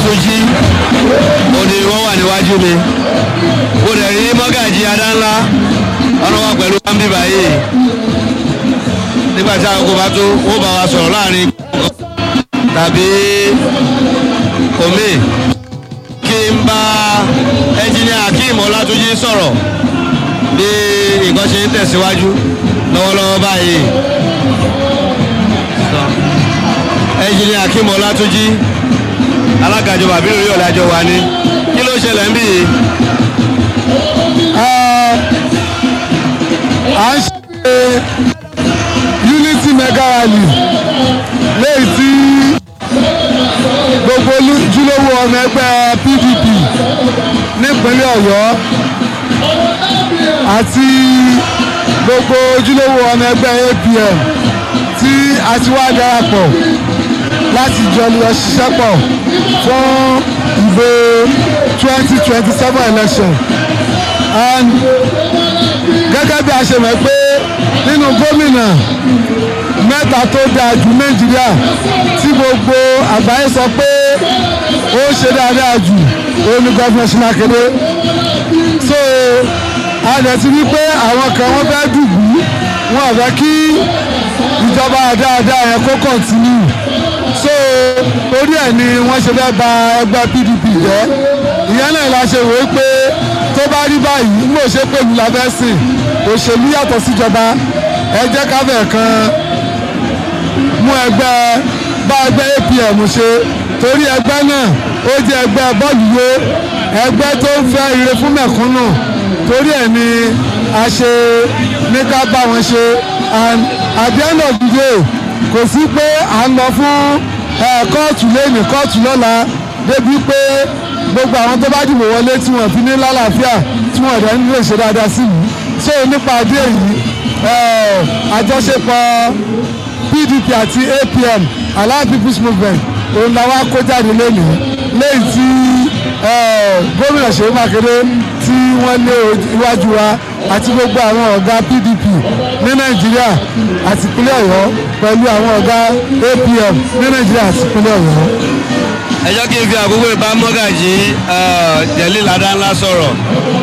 ọlátúnjí ó ní wọ́n wà níwájú mi mo dẹ̀ rí mọ́gàjì adánlá ọ̀nà wa pẹ̀lú wáńbí báyìí nígbà tí àkókò bá tó ó bá wa sọ̀rọ̀ láàrin tàbí omi kí n bá ẹnjìnìà akeem ọlátúnjí sọ̀rọ̀ bí nǹkan ṣe ń tẹ̀síwájú lọ́wọ́lọ́wọ́ báyìí ẹnjìnìà akeem ọlátúnjí alága ìjọba àbí lórí ọ̀lẹ́ àjọ wa ni kí ló ṣẹlẹ̀ ń bì yìí. à ń ṣe unity mega rally léyìí tí gbogbo ojúlówó ọmọ ẹgbẹ́ pdp nípínlẹ̀ ọ̀yọ́ àti gbogbo ojúlówó ọmọ ẹgbẹ́ apm tí a ti wá darapọ̀ láti jọ lọ ṣiṣẹ́ pọ̀ fún ìbò twenty twenty seven election and gẹ́gẹ́ bí a ṣe mọ̀ pé nínú gómìnà mẹ́ta tó dáa jù nàìjíríà tí gbogbo àgbáyé sọ pé ó ṣe dáadáa jù òun ni gọ́fìnà Ṣínà Akéde so a lè ti rí pé àwọn kan wọ́n fẹ́ dùbú wọn ò fẹ́ kí ìjọba dáadáa yẹn kó kọ̀ntínú so orí ẹ̀ ni wọ́n ṣe fẹ́ bà ẹgbẹ́ PDP jẹ́ ìyẹn náà la ṣe wò ó pé tó bá rí báyìí ń bò ṣe pẹ̀lú lábẹ́sìn òṣèlú yàtọ̀ síjọba ẹ jẹ́ káfẹ́ kan mú ẹgbẹ́ bá ẹgbẹ́ APM ṣe torí ẹgbẹ́ náà ó jẹ́ ẹgbẹ́ bọ́ọ̀lù yó ẹgbẹ́ tó ń fẹ́ ire fún mẹ̀kúnnù torí ẹ̀ ni a ṣe ní ká bá wọn ṣe and at the end of the day kò sí pé à ń lọ fún kóòtù lẹ́yìn kóòtù lọ́la débi pé gbogbo àwọn tó bá dìbò wọlé tí wọ́n fi ní lálàáfíà tí wọ́n rẹ̀ ń lè ṣe dáadáa sí mi so nípa adé yìí àjọṣepọ̀ PDP àti APM Allied People's Movement òun làwọn kó jáde lónìí lẹ́yìn tí gómìnà Ṣèyí Mákindé tí wọ́n lé iwájú wa àti gbogbo àwọn ọ̀gá PDP ní Nàìjíríà àti ìpínlẹ̀ Ọ̀yọ́ pẹ̀lú àwọn ọ̀gá APM ní Nàìjíríà àti ìpínlẹ̀ Ọ̀yọ́ ẹ jẹ́ kí n fi àkókò ìbá mọ́gàjì jẹ̀lí ládàá ńlá sọ̀rọ̀.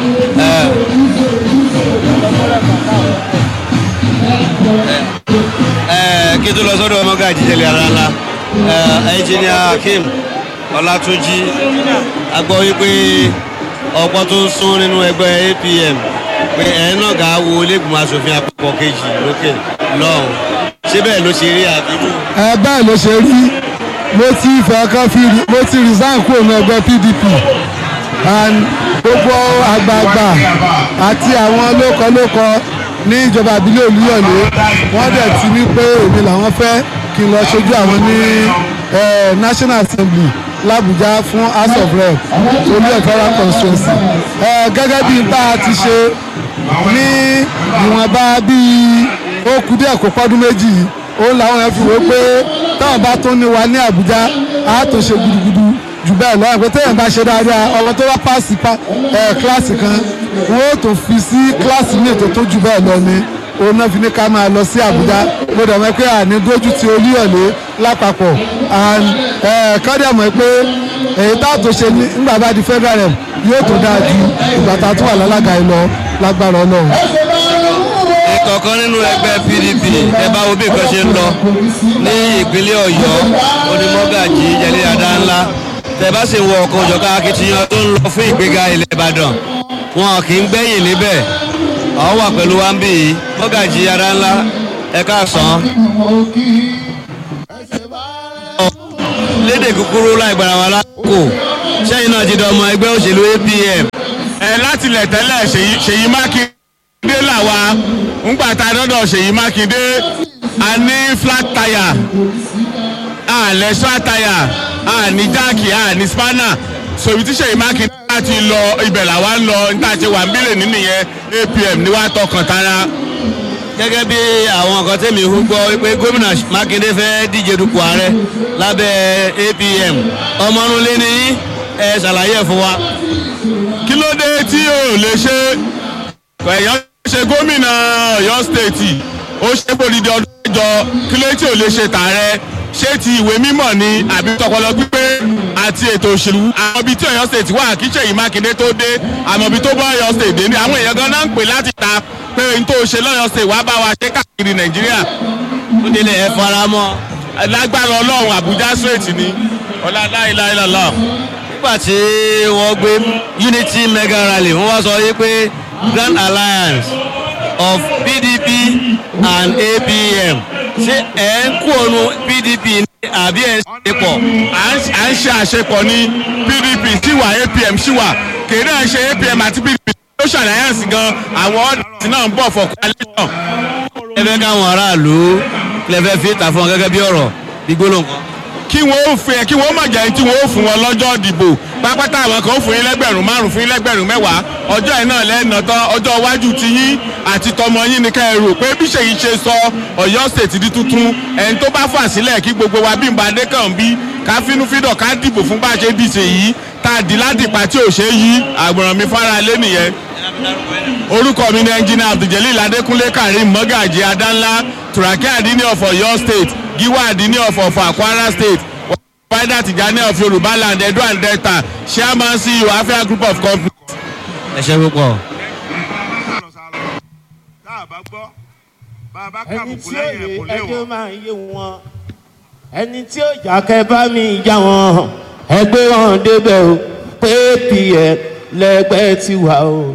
kí n tó lọ sọ́dọ̀ mọ́gàjì jẹ̀lí ládàá ńlá ẹnjìníà Akeem Ọlátúnjí a gbọ́ wípé ọ̀pọ̀ tó ń sún nínú ẹgbẹ́ APM pé ẹ̀ náà gà á wo ilégbìmọ̀ asòfin àpapọ̀ kejì lókè lọ́hùn ṣé bẹ́ẹ̀ ló ṣe rí àbíkú. ẹ bẹ́ẹ̀ ló ṣe rí mo ti fẹ́ kán fi mo ti resign kúrò ní ẹgbẹ́ PDP and gbogbo àgbààgbà àti àwọn lókọlókọ ní ìjọba àbílẹ̀ Olúyọ̀lé wọ́n dẹ̀ ti ní pé èmi làwọn fẹ́ kí n lọ ṣojú àwọn ní National Assembly l'Abuja fún House of Rep Olúyọ̀lé federal constituency gẹ́gẹ́ bí n bá a ti ṣe ní ìwọ̀nba bíi ó kù díẹ̀ kó pọ́dún méjì òun làwọn yẹn fi wò ó pé táwọn bá tún ní wa ní Àbújá á tún ṣe gudugudu jù bẹ́ẹ̀ lọ́wọ́ pé téèyàn bá ṣe dáadáa ọmọ tó bá pàṣẹ kíláàsì kan wọ́n ó tún fi sí kíláàsì ní ètò tó jù bẹ́ẹ̀ lọ ni òun náà fi ní ká máa lọ sí Àbújá mo dẹ̀ mọ̀ pé àní dójú ti Olúyọ̀lé lápapọ̀ kọ́dẹ̀ mọ̀ pé èyí tá a tó ṣe nígbà bá di federal rep yóò tó dáa ju ìgbà tá a tún wà lálága yìí lọ lágbára Ọlọ́run ìkọ̀ọ̀kan nínú ẹgbẹ́ PDP ẹ bá wo bí nǹkan ṣe ń lọ ní ìpínlẹ̀ Ọ̀yọ́ onímọ̀gàjì jẹ̀lẹ́ adá ńlá tẹ bá sì wọ ọkọ̀ òjọ̀ká akitiyan tó ń lọ fún ìgbéga ilẹ̀ Ìbàdàn wọn kì í gbẹ̀yìn níbẹ̀ àwọn wà pẹ̀lú wa ń bì yìí mọ̀gàjì adá ńlá ẹ káàsán. lédè kúkúrú láì gbára wa lákòókò sẹ́yìn náà ti dọ̀ ọmọ ẹgbẹ́ òṣèlú APM. ẹ láti lẹ̀ tẹ́lẹ̀ Ṣèyí Mákindé mákindé làwa ńgbà tá a dọ́dọ̀ ṣèyí mákindé a ní flat tire a lẹ̀ short tire a ní jáàkì a ní spanner so ibi tí ṣèyí mákindé láti lọ ibẹ̀ làwa ń lọ níta ṣe wà ń bílẹ̀ nínú yẹn APM ní wàá tọkàn tara. gẹ́gẹ́ bí àwọn nǹkan tẹ̀mí hu gbọ́ pé gómìnà mákindé fẹ́ díje dupò ààrẹ lábẹ́ APM ọmọnulé ní ẹ ṣàlàyé fún wa. kí ló dé tí o lè ṣe ẹ̀yọ́ ṣe gómìnà Ọ̀yọ́ stéètì ó ṣe bòdìdí ọdún mẹ́jọ kí ló tí ò lè ṣe tààrẹ ṣé ti ìwé mímọ̀ ni àbí tọpọlọ pípé a àti ètò òṣèlú àwọn ibi tí Ọ̀yọ́ state wà kí Ṣèyí Mákindé tó dé àmọ́ ibi tó bá Ọ̀yọ́ state dé ní àwọn èèyàn gan náà ń pè láti ta pé n tó ṣe lọ́yọ́ state wàá bá wa ṣe káàkiri Nàìjíríà tó délé ẹ fara mọ́ lágbára Ọlọ́run Àbújá straight ni ọlá láìláìlọ́lá nígbà tí wọ́n gbé unity mega rally wọ́n wá sọ yí pé grand alliance of pdp and apm ṣé ẹ̀ ń kú ònu pdp ní àbí ẹ̀ ń ṣe pọ̀. à ń ṣe àṣepọ̀ ní PDP síwà APM síwà kèé náà ṣe APM àti PDP ló ṣàlàyé sí gan àwọn ọ̀dọ́sí náà ń bọ̀ for coalition. ẹ fẹ́ káwọn aráàlú lè fẹ́ fi ìta fún ọ gẹ́gẹ́ bí ọ̀rọ̀ gbígbóló nǹkan. kí wọ́n ó fẹ́ kí wọ́n má jẹ́ tí wọ́n ó fún wọn lọ́jọ́ ìdìbò pápátá àwọn kan ó fún yín lẹ́gbẹ̀rún márùn fún yín lẹ́gbẹ̀rún mẹ́wàá ọjọ́ yìí náà lẹ́ẹ̀nà tán ọjọ́ iwájú ti yín àti tọmọ yín ni ká ẹ rò pé bí Ṣèyí ṣe sọ Ọ̀yọ́ state di tuntun ẹni tó bá fà sílẹ̀ kí gbogbo wa bí nbàdé kàn bí ká fínúfíndọ̀ ká dìbò fún bá a ṣe dìṣe yìí tá a dì ládìpá tí ò ṣe é yí àgbọ̀ràn mi fara lé nìyẹn orúkọ mi ni ẹnjìnà abdulgelil adékúnlé karim mọ́gàjì adánlá turaki adini of Ọ̀yọ́ state giwa adini of Ọ̀fà kwara state wáídà tìjànì of yorùbá land edo and delta chairman ceo afia group of companies. ẹ ṣe púpọ̀. tá a bá gbọ́ bá a bá ẹni kàbùkù tí ó lẹ́yìn yé ẹ̀ kò léwọ̀. ẹjọ́ máa yé wọn ẹni tí ó jà kẹ́ bá mi já wọn ẹgbẹ́ wọn débẹ̀ o pé pìẹ́ lẹ́gbẹ́ ti wà o.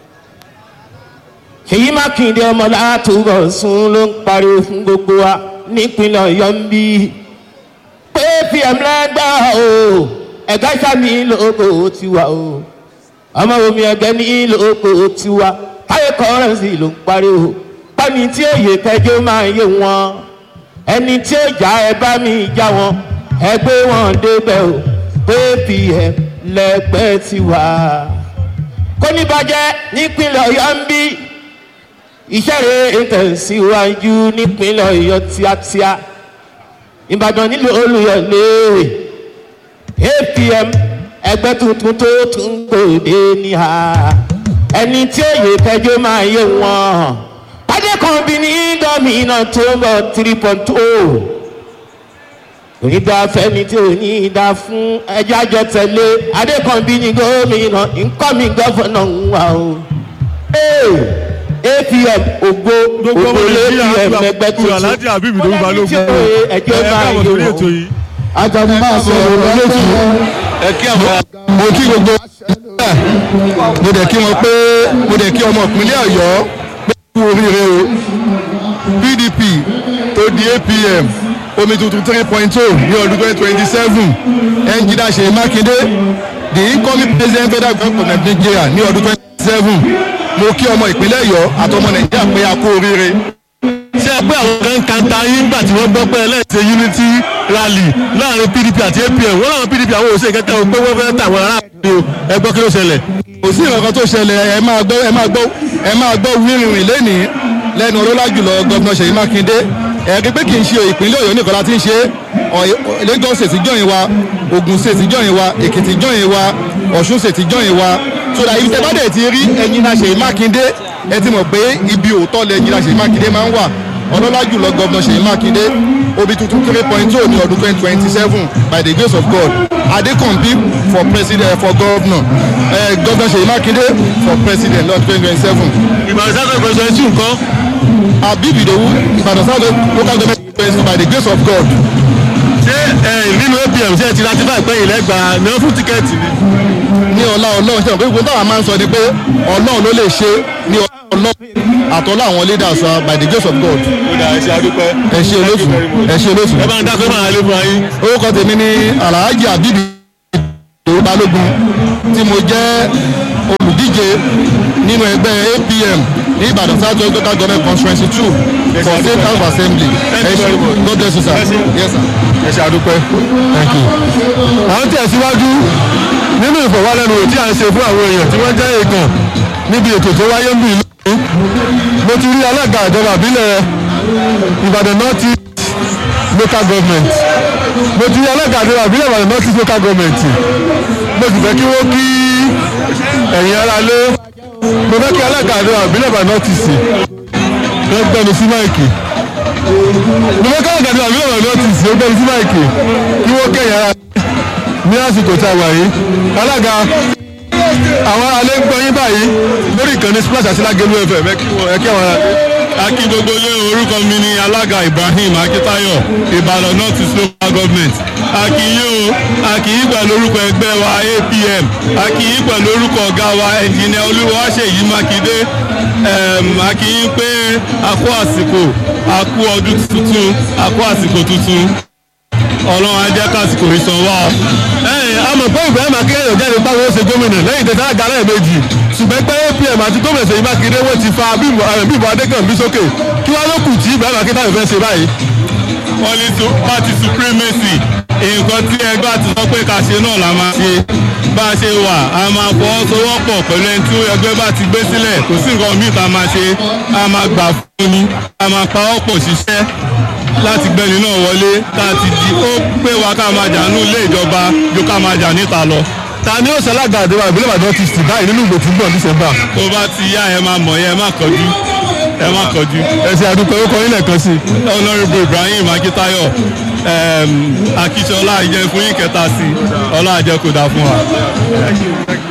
Ṣèyí Mákindé ọmọ látúbọ̀ sún ló ń pariwo fún gbogbo wa nípínlẹ̀ Ọ̀yọ́ ń bí pé pm lẹ́gbẹ́ o ẹ̀gá sàmì lóko ti wà o ọmọ omi ẹgbẹ́ ní lóko ti wà táyé kọ́rẹ́nsì ló ń pariwo pẹ́ni tí òye kẹjọ máa yé wọn ẹni tí ó jà ẹ bá mi já wọn ẹ gbé wọn débẹ̀ o pé pm lẹ́gbẹ́ ti wà kó ní bàjẹ́ nípínlẹ̀ Ọ̀yọ́ ń bí iṣẹ́ rẹ̀ ń tẹ̀síwájú nípínlẹ̀ Ọ̀yọ́ tíátíá Ìbàdàn nílò Olúyọ̀lé APM ẹgbẹ́ tuntun tó tún gbòde níhà ẹni tí òye kẹjọ máa yé wọn adékànbí ní gómìnà tó ń bọ̀ three point oh onídàá fẹ́ni tí ò ní í dá fún ẹjọ́ àjọ tẹ̀lé adékànbí ní gómìnà nkọ́mi gọ́fọ̀nà ń wà o. apm ògbó gbogbo ọmọ ògbó nàìjíríà apm ẹgbẹ́ kúrò aláàjì àbíbí ló ń balógun ẹjọ́ ẹ máa káàbọ̀ yé sórí ètò wọn. yìí. ajagun máa sọ ọ̀rọ̀ lótú ẹ kí àwọn mo kí gbogbo mo dẹ̀ kí wọn pé mo dẹ̀ kí ọmọ ìpínlẹ̀ ọ̀yọ́ pé kú oríire o pdp tó di apm omi tuntun three point two ní ọdún twenty twenty seven ẹnjìdá ṣèyí mákindé the incoming president federal government of nigeria ní ọdún twenty seven mo kí ọmọ ìpínlẹ̀ ọ̀yọ́ àtọmọ nàìjíríà pé a kú oríire ṣé ẹ pé àwọn kan kan ta yín nígbà tí wọ́n gbọ́ pé ẹlẹ́sẹ̀ unity rally láàrin pdp àti apm wọ́n láwọn pdp àwọn òṣèlú kẹta ò pé wọ́n fẹ́ tàwọn aráàlú o ẹ gbọ́ kí ló ṣẹlẹ̀. kò sí nǹkan tó ṣẹlẹ̀ ẹ máa gbọ́ ẹ máa gbọ́ ẹ máa gbọ́ wíìrìn lẹ́nìí lẹ́nu ọlọ́lá jùlọ gọ́vnà ṣèyí mákindé ẹ̀rí pé kì í ṣe ìpínlẹ̀ ọ̀yọ́ nìkan láti ń ṣe Ọ̀yọ́- lagos ṣètì jọ̀yìn wa ogun ṣètì jọ̀yìn wa èkìtì jọ̀yìn wa ọ̀ṣun ṣètì jọ̀yìn wa sódà ibi tẹ́ bá dẹ̀ ti rí ẹ̀yin náà ṣèyí mákindé ẹ ti mọ̀ pé ibi òótọ́ lẹ ẹ̀yin náà ṣèyí mákindé máa ń wà ọlọ́lá jùlọ gọ́vnà ṣèyí mákindé obi tuntun three point two ní ọdún twenty twenty seven by the grace of god adekombi for president for governor uh, governor ṣèyí mákindé for president lọ́dún twenty twenty seven ìbàdàn sáà kọ̀ọ̀kan ṣe nǹkan abib idowu ìbàdàn south local government president by the grace of god ṣé ẹ nínú apm ṣe ti ratify pé ìlẹ́gbàá náà fún tíkẹ́ẹ̀tì ni. ní ọlá ọlọ́run ṣe àpéjọ táwa máa ń sọ ni pé ọlọ́run ló lè ṣe ní ọlá ọlọ́run àtọ́lá àwọn leaders wa by the grace of god ó dà ẹ ṣe adúpẹ́. ẹ ṣe olóṣù ẹ ṣe olóṣù. ẹ bá ń dákẹ́ máa lé fún ayé. orúkọ tèmi ni alhaji abibi ìdòwú balógun tí mo jẹ́ olùdíje nínú ẹgbẹ́ apm ní ìbàdàn south west local government constituency two for state house of assembly ẹ ṣe god bless you sir yes sir ẹ ṣe adúpẹ́. thank you. à ń tẹ̀síwájú nínú ìfọ̀wálẹ́nuwò tí a ń ṣe fún àwọn èèyàn tí wọ́n jẹ́ èèkàn níbi ètò tó wáyé ń bì lónìí mo ti rí alága ìjọba àbílẹ̀ ìbàdàn north east local government mo ti rí alága ìjọba àbílẹ̀ ìbàdàn north east local government mo sì fẹ́ kí wọ́n kí ẹ̀yin ara lé mo fẹ́ kí alága ìjọba àbílẹ̀ ìbàdàn north east lọ gbẹnu sí máìkì mo fẹ́ kí alága ìjọba àbílẹ̀ ìbàdàn north east lọ gbẹnu sí máìkì kí wọ́n kẹ́yìn ara ní àsìkò tá a wà yìí alága àwọn alẹ́ ń gbọ́ yín báyìí lórí ìkànnì splash àti lágẹ̀lú fm ẹ kí wọn- ẹ kí àwọn ará akí gbogbo ilé orúkọ mi ni alága ibrahim akitayo ìbàdàn north east local government akíyí o akíyí pẹ̀lú orúkọ ẹgbẹ́ wa apm akíyí pẹ̀lú orúkọ ọ̀gá wa ẹnjìnìà olúwaṣèyí mákindé Em, akíyí pé a kú àsìkò a kú ọdún tuntun a kú àsìkò tuntun ọlọ́run á jẹ́ kásìkò ìsan wá o. ẹ̀yìn àmọ̀ pé ìbẹ̀rẹ̀ máa kéèyàn jáde báwo ó ṣe gómìnà lẹ́yìn tẹ̀sán àga lẹ́ẹ̀mejì ṣùgbọ́n pé apm àti gómìnà Ṣèyí Mákindé wọ́n ti fa bímbọ adékànbí sókè kí wọ́n ló kù tí ìbẹ̀rẹ̀ máa kéèyàn fẹ́ ṣe báyìí. wọ́n ní su- party supremacy nǹkan tí ẹgbẹ́ àti sọ pé ká ṣe náà la máa ṣe bá a ṣe wà a máa fọwọ́sowọ́pọ̀ pẹ̀lú ẹni tí ẹgbẹ́ bá ti gbé sílẹ̀ kò sí nǹkan míì tá a máa ṣe a máa gbà fún ni a máa pa ọ́pọ̀ ṣiṣẹ́ láti gbẹ́ni náà wọlé tá a ti di ó pé wa ká máa jà ní ilé ìjọba ju ká máa jà níta lọ ta ni ó ṣalága àdéhùn àbílẹ̀ ìbàdàn ti sì báyìí nínú ìgbò tí ń bọ̀ ní sẹ́mbà. tó bá ti yá ẹ máa mọ̀ yẹn ẹ má kọjú ẹ má kọjú. ẹ̀sìn àdúgbò orúkọ yín lẹ́ẹ̀kan sí i. honourable ibrahim akitayo um, akíṣọlá ìjẹun fún yín kẹta sí ọlá àjẹkù dá fún wa.